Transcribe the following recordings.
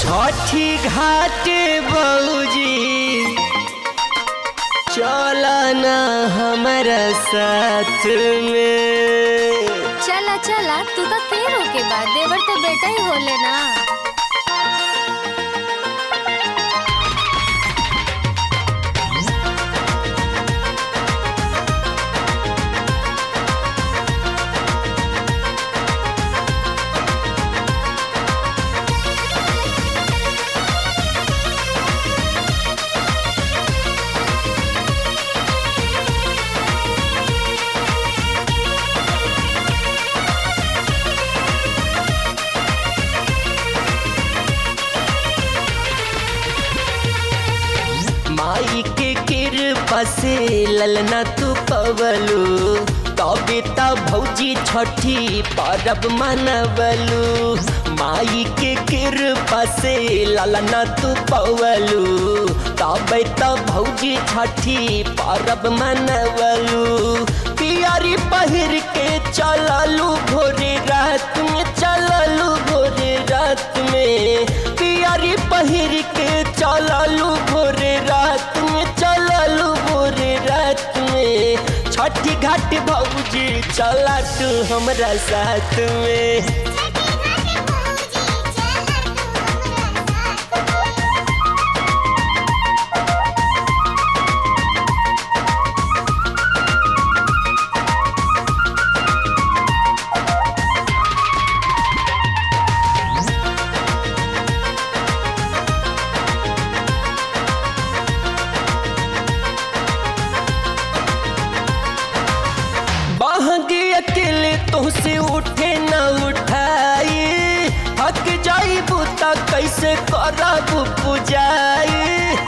छठी घाट बऊजी चल ना हमारा साथ में चला चला तू का के रोके बा देवर तो बेटा ही होले ना माई के कृपा से ललना तू पवलू तबे त भौजी छठी परब मनवलू माई के कृपा से ललना तू पवलू तबे त भौजी छठी परब मनवलू पियारी पहिर के चललू भोरे रात में चललू भोरे रात में पियारी पहिर के चललू भोरे रात में चललू भोरे रात में छठी घाट भौजी चला तू हमरा साथ में बहंगी अकेले तुहसे उठे न उठाई थक जाई बुता कैसे करब पुजाई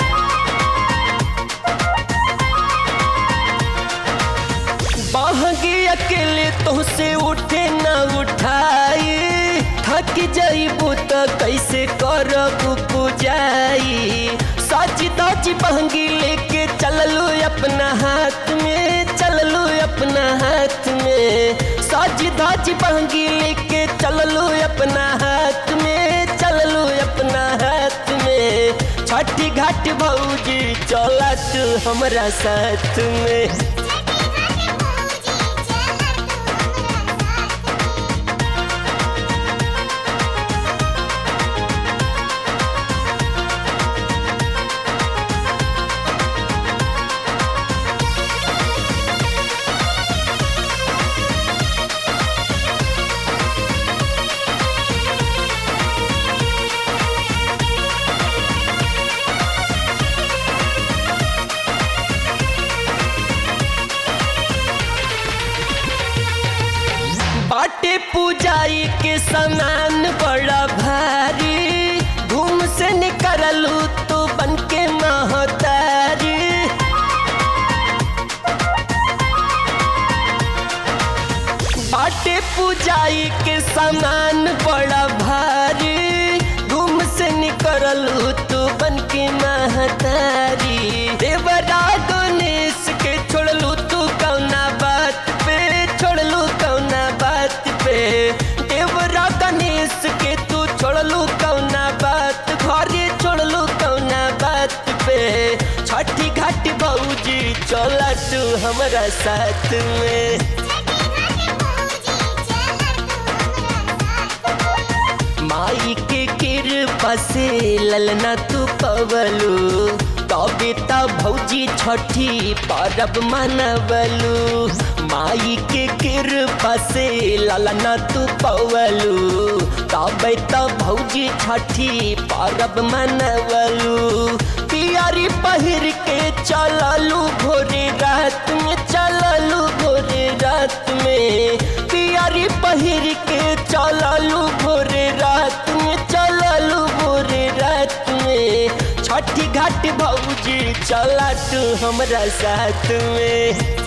बहंगी अकेले तुहसे उठे न उठाई थक जाइबू त कैसे करब पुजाई सच दच बहंगी लेके चललू अपना हाथ में चललू अपना हाथ में सच धज बहंगी लेके चललू अपना हाथ में चललू अपना हाथ में छठी घाट भौजी चला तू हमरा साथ में बाटे पूजाई के सामान बड़ा भारी धूम से निकलू तो बन के महतारी बाटे पूजाई के सामान बड़ा भारी धूम से निकलू तो बन के महतारी देवरा गणेश के छोड़लू तू कौना बात पे छोड़लू कौना बात पे देवरा गणेश के तू छोड़लू कौना बात घरे छोड़लू कौना बात पे छठी घाट भौजी चला तू हमरा साथ में माई के कृपा से ललना तू पवलू तबे त भौजी छठी परब मनवलू माई के कृपा से ललना तू पवलू तबे त भौजी छठी परब मनवलू पियारी पहिर के चललू भोरे रात में चललू भोरे रात में पियारी पहिर के चललू भोरे रात में चललू भोरे रात में छठी घाट भौजी चला तू हमरा साथ में